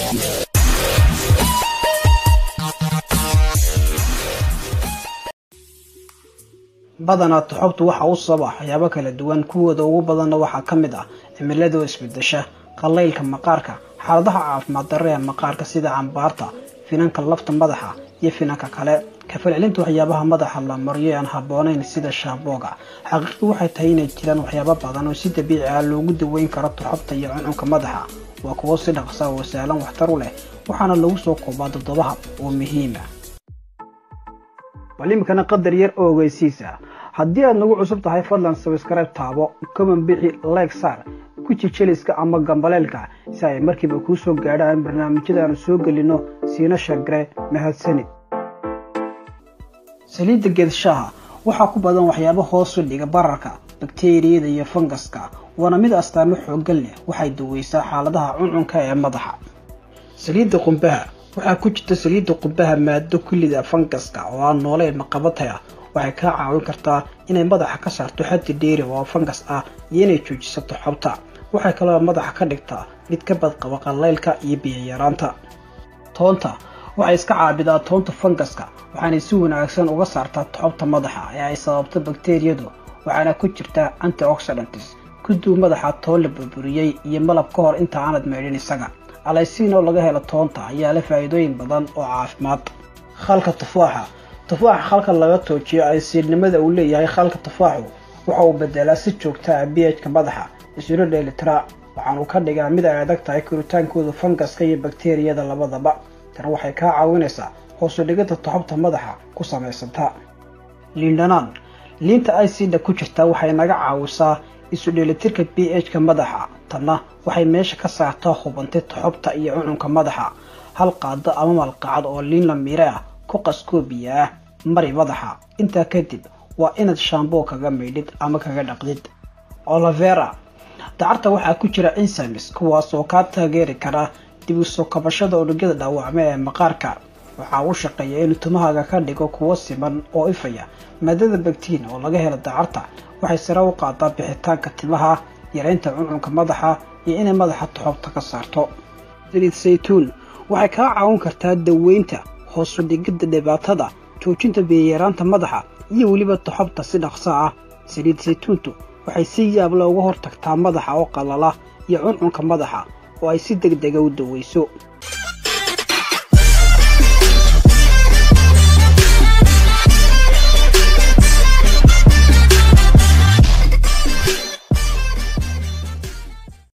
badanaa toxobtu waxa u sababa waxyaabo kala duwan kuwooda ugu badanna waxaa ka mid ah cimiladoo isbedesha qallaylka maqaarka xaaladaha caafimaad darre ee maqaarka sida cambaarta finanka lafta madaxa iyo finanka kale kafalcelinta waxyaabaha madaxa la mariyo aan habboonayn sida shaambooga xaqiiqdu waxay tahay inay jiraan waxyaabo badan oo si dabiici ah loogu daweyn karo toxobta iyo cuncunka madaxa waa kuwo si dhaqsa oo sahlan waxtar u leh waxaana lagu soo koobaa toddoba hab oo muhiima bal iminkana qadar yar oo ogeysiisa haddii aad nagu cusub tahay fadlan sabskribe taabo common bixi like saar guji jeliska ama gambaleelka si ay markiiba kuu soo gaadhaan barnaamijyadaanu soo gelino siina shargare mahadsanid saliidda geedshaha waxaa ku badan waxyaabo hoosu dhiga bararka bakteriyada iyo fangaska waana mid astaamo xooggan leh waxay daweysaa xaaladaha cuncunka ee madaxa saliidda qumbaha waxaa ku jirta saliidda qumbaha maado kullida fangaska oo aan nooleyn maqabatay ah waxay kaa caawin kartaa inay madaxa ka saarto xaddi dheeri oo fangas ah iyo inay joojisato xobta waxay kaloo madaxa ka dhigtaa mid ka badqaba qallaylka iyo biyayaraanta toonta waxay iska caabidaa toonta fangaska waxaanay si wanaagsan uga saartaa toxobta madaxa ee ay sababto bakteriyadu waxaana ku jirta antioxidants kuduu madaxa toon la burburiyey iyo malab ka hor inta aanad meydhin isaga alaysiin oo laga helo toonta ayaa leh faa'iidooyin badan oo caafimaad khalka tufaaxa tufaaxa khalka laga toojiyo aysiidnimada uu leeyahay khalka tufaaxu waxa uu bedelaa si joogta ah bihka madaxa isuna dheelitira waxaanuu ka dhigaa mid ay adag tahay koritaankooda fangaska iyo bakteriyada labadaba tan waxay kaa caawinaysaa hoosu dhigida toxobta madaxa ku samaysanta liindhanaan liinta icda ku jirta waxay naga caawisaa isu dheelitirka b h-ka madaxa tanna waxay meesha ka saartaa hubantay toxobta iyo cuncunka madaxa hal qaado ama malqacad oo liin la miire ah ku qaskoobiya ah mari madaxa intaa kadib waa inaad shaamboo kaga maydhid ama kaga dhaqdid olivera dacarta waxaa ku jira insamis kuwaas oo kaa taageeri kara dib u soo kabashada unugyada dhaawacme ee maqaarka waxaa u shaqeeya inuu tumahaaga ka dhigo kuwo siman oo ifaya maadada bagtiin oo laga helo dacarta waxay sare u qaadaa bixitaanka timaha yareynta cuncunka madaxa iyo inay madaxa toxobta ka saarto saliid saytuun waxay kaa caawin kartaa daweynta hoosu dhigidda dhibaatada joojinta biyayaraanta madaxa iyo weliba toxobta si dhaqso ah saliid saytuuntu waxay si yaab leh uga hortagtaa madaxa oo qalala iyo cuncunka madaxa oo ay si deg dega u daweyso